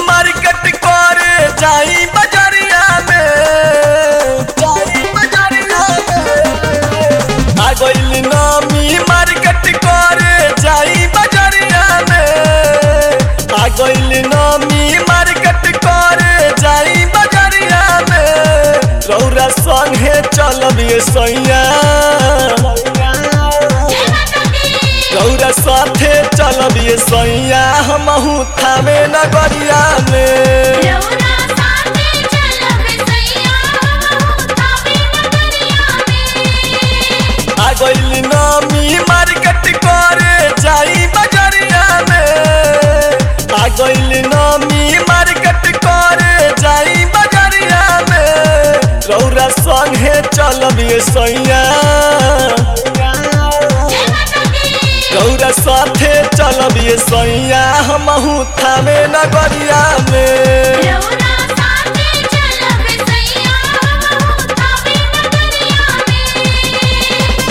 market करे जाई बजरिया में जाई बजरिया में आ गइल नामी मार्केट करे जाई बजरिया में आ गइल नामी मार्केट करे जाई बजरिया में रौरा संगे चलबिए सैया रौरा साथे चलबिए सैया हमहू थावे नगरिया में रौरा साथे चलब सैया थावे नगरिया में आ गइल नामी मार्केट करे जाई बजरिया में आ गइल नामी मार्केट करे जाई बजरिया में रौरा संगे चलबिए सैया रौरा साथे चलबिए सैया हमहू थावे नगरिया में रौरा साथे चलब सैया थावे नगरिया में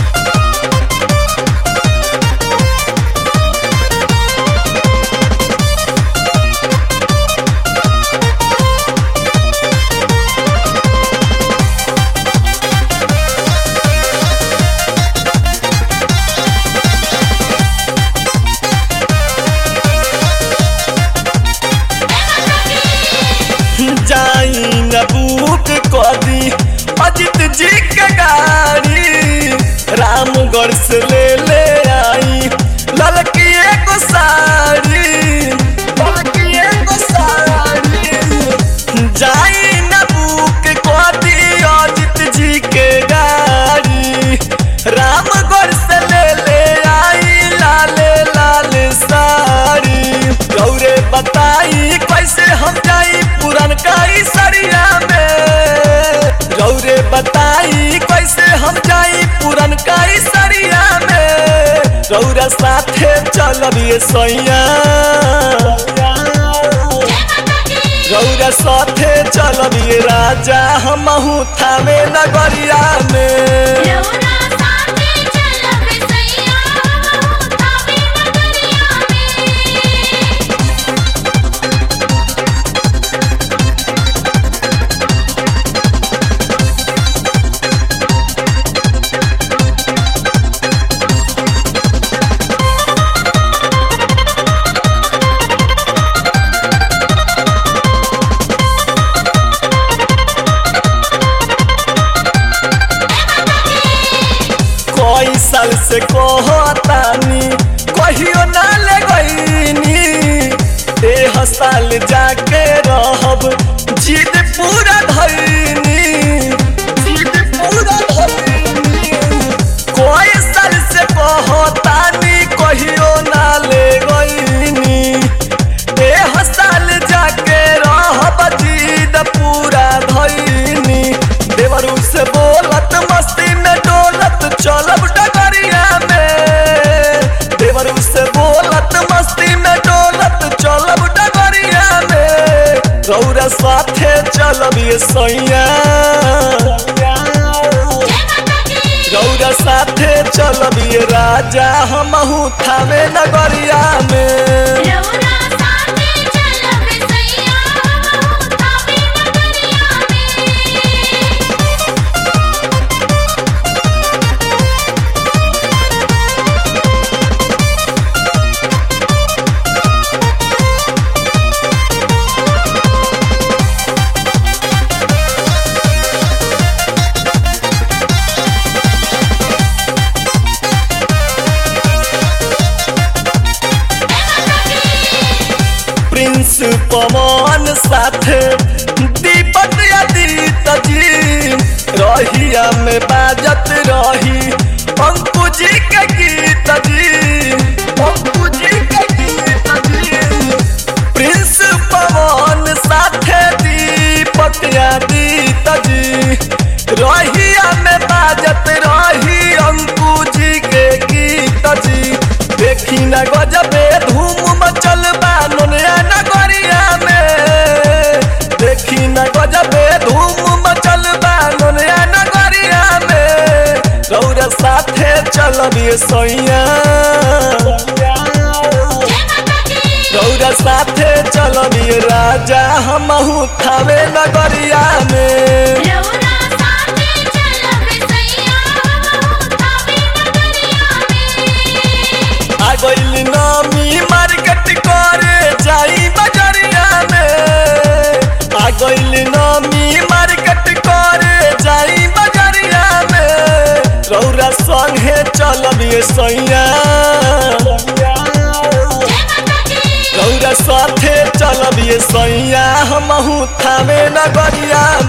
जाई न बुक कदी अजित जी के गाड़ी रामगढ़ से ले ले आई ललकी एगो साड़ी ललकी एगो साड़ी जाई न बुक कदी अजित जी के गाड़ी रामगढ़ से ले ले आई लाले लाल साड़ी गौरे बताई कैसे हम जाई पुरन काई सरिया में गौरे बताई कैसे हम जाई पुरन काई सरिया में गौरा साथे चलबिए सैया गौरा साथे चलबिए राजा हमहू थावे नगरिया में रौरा साथे चलब सैया थावे नगरिया में कई साल से कहतानी कहियो ना ले गईनी एह साल जाके रहब जिद पूरा धैनी जिद पूरा धैनी कई साल से कहतानी कहियो ना ले गईनी एह साल जाके रहब जिद पूरा धैनी देवरू से बोलत मस्ती में डोलत चलब डगरिया में देवरू से बोलत मस्ती में डोलत चलब डगरिया में रौरा साथे चलबिए सैया रौरा साथे चलबिए राजा हमहू थावे नगरिया में रौरा साथे चलब सैया थावे नगरिया में प्रिंस पवन साथे दीपक आदित्य जी रहिया में बाजत रही अंकु जी के गीत जी अंकु जी के गीत जी प्रिंस पवन साथे दीपक आदित्य जी रहिया में बाजत रही अंकु जी के गीत जी देखी न गजबे धूम मचल बा नोनिया नगरिया में देखी न गजबे धूम मचल बा नोनिया नगरिया में रौरा साथे चलबिए सैया रौरा साथे चलबिए राजा हमहू थावे नगरिया में रौरा साथे चलब सैया हमहू थावे नगरिया में आ गइल नामी मार्केट करे जाई बजरिया में आ गइल नामी मार्केट करे जाई बजरिया में रौरा संगे चलब ये सैया जय माता दी रौरा साथे चलब ये सैया हमहू थावे नगरिया